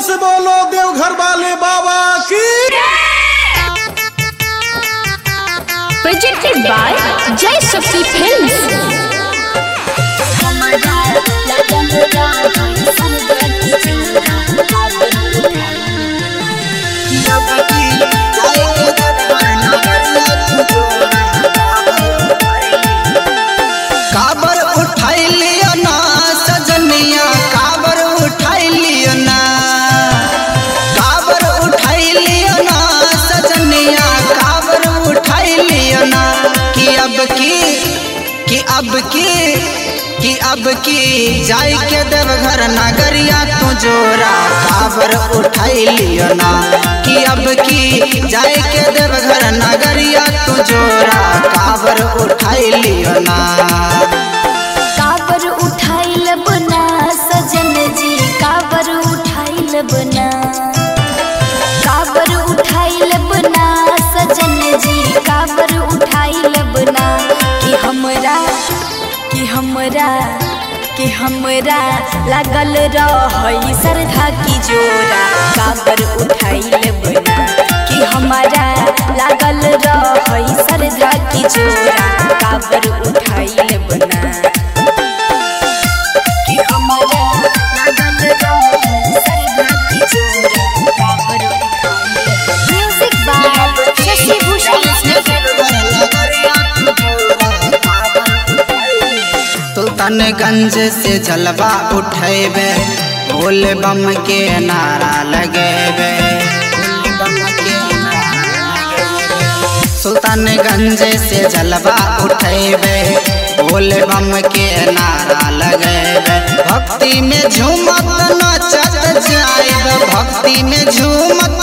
से बोलो देवघर वाले बाबा की presented by Jai Shakti Films. काबर उठाई लियो ना सजनिया काबर उठाई लियो ना काबर उठाई लियो ना सजनिया काबर उठाई लियो ना कि अब की कि अब की कि अब की जाई के देवघर नगरिया तू जोरा काबर उठाई लियो ना कि अब की जाई के देवघर नगरिया तू जोरा काबर उठाई लियो ना काबर उठाइल बना सजन जी काबर उठाइल बना काबर उठाइल बना सजन जी काबर उठाइल बना कि हमरा कि हमरा कि हमरा लागल रहई सरधा की जोरा काबर उठाइल बना कि हमारा लागल रहई सरधा की जोरा काबर उठाइल बना कि हमारा लागल रहई सरधा की जोरा काबर उठाइल म्यूजिक बाय शशि भूषण सुल्तानगंज से जलवा उठेबे भोले बम के नारा लगेबे सुल्तानगंज से जलवा उठेबे भोले बम के नारा लगेबे भक्ति में झूमत नचत जाएब भक्ति में झूमत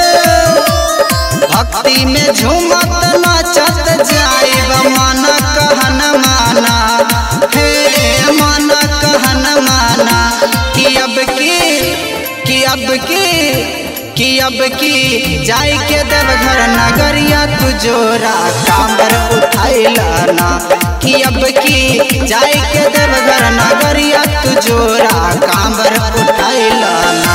भक्ति में झूमत नचत जाइब मन कहन माना हे मन कहन माना कि अब की कि अब की कि अब की जाई के देवघर नगरिया तू जोरा कांबर उठाइलाना कि अब की जाई के देवघर नगरिया तू जोरा कांबर उठाइलाना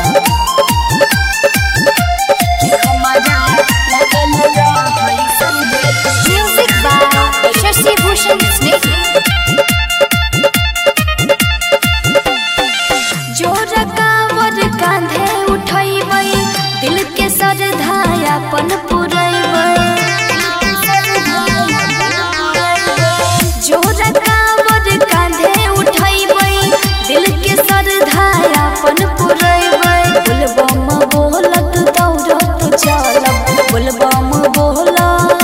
म्यूजिक बाय शशि भूषण स्नेही जोर कावर कांधे उठैबै दिल के सरधायापन पुरैबै जोर कावर कांधे उठैबै दिल के सरधायापन पुरैबै बोलबम बोलत दौड़त चलब बोलबम बोलत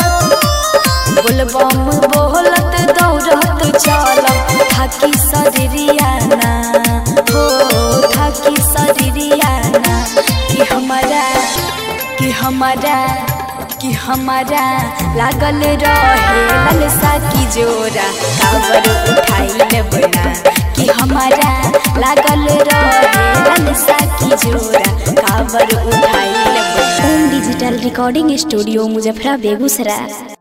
बोलबम बोलत दौड़त चलब थाकी शरीरियाना हो थाकी शरीरियाना कि हमारा कि हमारा कि हमारा लागल रहे ललसा की जोरा काबर उठाइल बना कि हमारा लागल रहे ललसा की जोरा काबर उठाइल बना Home Digital Recording Studio, Muzafra, Begusara.